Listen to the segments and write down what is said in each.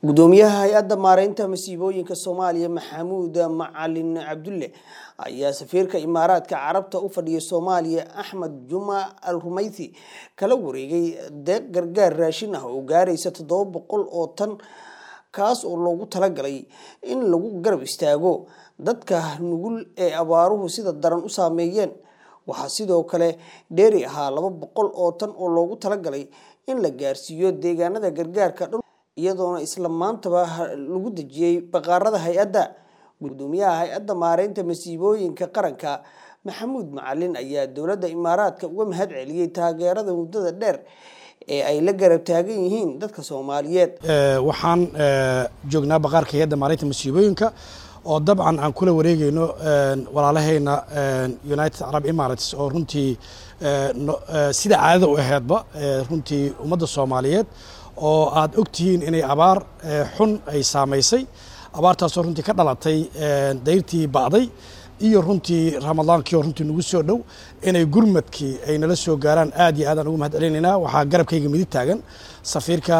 gudoomiyaha hay-adda maareynta masiibooyinka soomaaliya maxamuud macalin cabdulle ayaa safiirka imaaraadka carabta u fadhiya soomaaliya axmed juma al rumaythi kala wareegay deeq gargaar raashin ah oo gaaraysa toddoba boqol oo tan kaas oo loogu talagalay in lagu garab istaago dadka nugul ee abaaruhu sida daran u saameeyeen waxaa sidoo kale dheeri ahaa laba boqol oo tan oo loogu talagalay in la gaarsiiyo deegaanada gargaarka dhul iyadoona isla maantaba lagu dejiyey baqaarada hay-adda gudoomiyaha hay-adda maareynta masiibooyinka qaranka maxamuud macalin ayaa dowladda imaaraadka uga mahad celiyey taageerada muddada dheer ee ay la garab taagan yihiin dadka soomaaliyeed waxaan joognaa baqaarka hay-adda maareynta masiibooyinka oo dabcan aan kula wareegeyno walaalahayna united arab emirates oo runtii sida caadada u aheedba runtii ummadda soomaaliyeed oo aad og tihiin inay abaar xun ay saamaysay abaartaasoo runtii ka dhalatay dayrtii ba'day iyo runtii ramadaankii oo runtii nagu soo dhow inay gurmadkii ay nala soo gaaraan aad iyo aadaan ugu mahad celinaynaa waxaa garabkayga midig taagan safiirka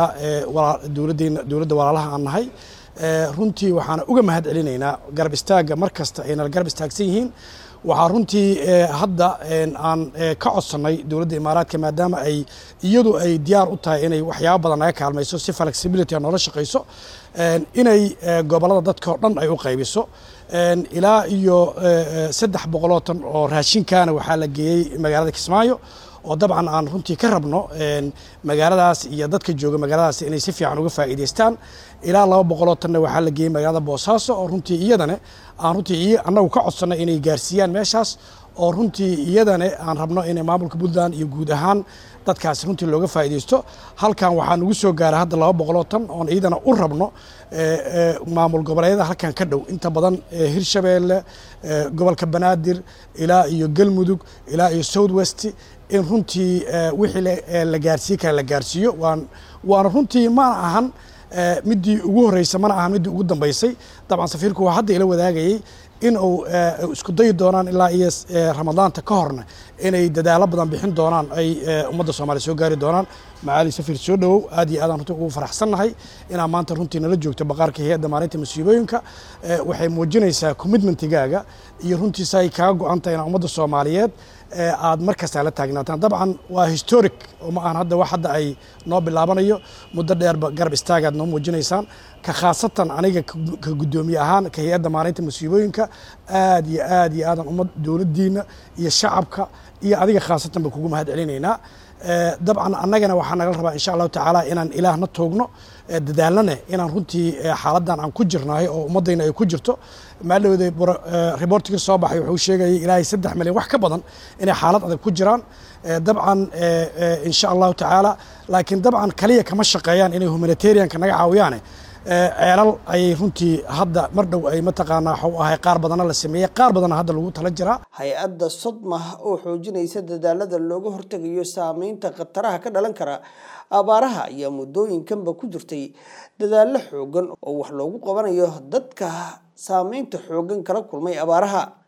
dowladda walaalaha aan nahay runtii waxaana uga mahad celinaynaa garab istaagga mar kasta ay nala garab istaagsan yihiin waxaa runtii hadda aan ka codsannay dowladda imaaraadka maadaama ay iyadu ay diyaar u tahay inay waxyaabo badan naga kaalmayso si flexibility a noola shaqayso inay gobollada dadka oo dhan ay u qaybiso ilaa iyo saddex boqoloo tan oo raashinkaana waxaa la geeyey magaalada kismaayo oo dabcan aan runtii ka rabno magaaladaas iyo dadka jooga magaaladaas inay si fiican uga faa'iidaystaan ilaa laba boqoloo tanna waxaa la geeyey magaalada boosaaso oo runtii iyadana aan runtii annagu ka codsannay inay gaarsiiyaan meeshaas oo runtii iyadana aan rabno inay maamulka puntland iyo guud ahaan dadkaas runtii looga faa'iidaysto halkan waxaa nagu soo gaara hadda laba boqoloo tan oon iyadana u rabno maamul goboleedyada halkan ka dhow inta badan hirshabeelle gobolka banaadir ilaa iyo galmudug ilaa iyo south west in runtii wixii la gaarsiiye kale la gaarsiiyo waan waana runtii mana ahan midii ugu horeysa mana ahan midii ugu dambeysay dabcan safiirku waa hadda ila wadaagayey in uu isku dayi doonaan ilaa iyo ramadaanta ka horna inay dadaalo badan bixin doonaan ay ummadda soomaaliya soo gaari doonaan macaali safiir soo dhowow aad iyo aadaan runtii ugu faraxsannahay inaa maanta runtii nala joogto baqaarka hay-adda maalinta masiibooyinka waxay muujinaysaa commitmentigaaga iyo runtiisa ay kaga go-an tahay inaa ummadda soomaaliyeed aad mar kastaa la taagnaataan dabcan waa historic oo ma ahan hadda wax hadda ay noo bilaabanayo muddo dheerba garab istaagaad noo muujinaysaan ka khaasatan aniga ka guddoomiye ahaan ka hay-adda maalinta masiibooyinka aad iyo aad iyo aadan ummad dowladdiina iyo shacabka iyo adiga khaasatan ba kugu mahad celinaynaa dabcan annagana waxaa naga rabaa insha allahu tacaala inaan ilaahna toogno dadaalnane inaan runtii xaaladdan aan ku jirnahay oo ummaddayna ay ku jirto maalowda rebortiga soo baxay wuxuu sheegayay ilaahay saddex milyan wax ka badan inay xaalad adag ku jiraan dabcan insha allahu tacaala laakiin dabcan kaliya kama shaqeeyaan inay humanitarianka naga caawiyaane ceelal ayay runtii hadda mar dhow ay mataqaanaa waxuu ahay qaar badanna la sameeyey qaar badanna hadda lagu tala jiraa hay-adda sodmah oo xoojinaysa dadaalada looga hortegayo saameynta khataraha ka dhalan kara abaaraha ayaa muddooyinkanba ku jirtay dadaallo xoogan oo wax loogu qabanayo dadka saameynta xoogan kala kulmay abaaraha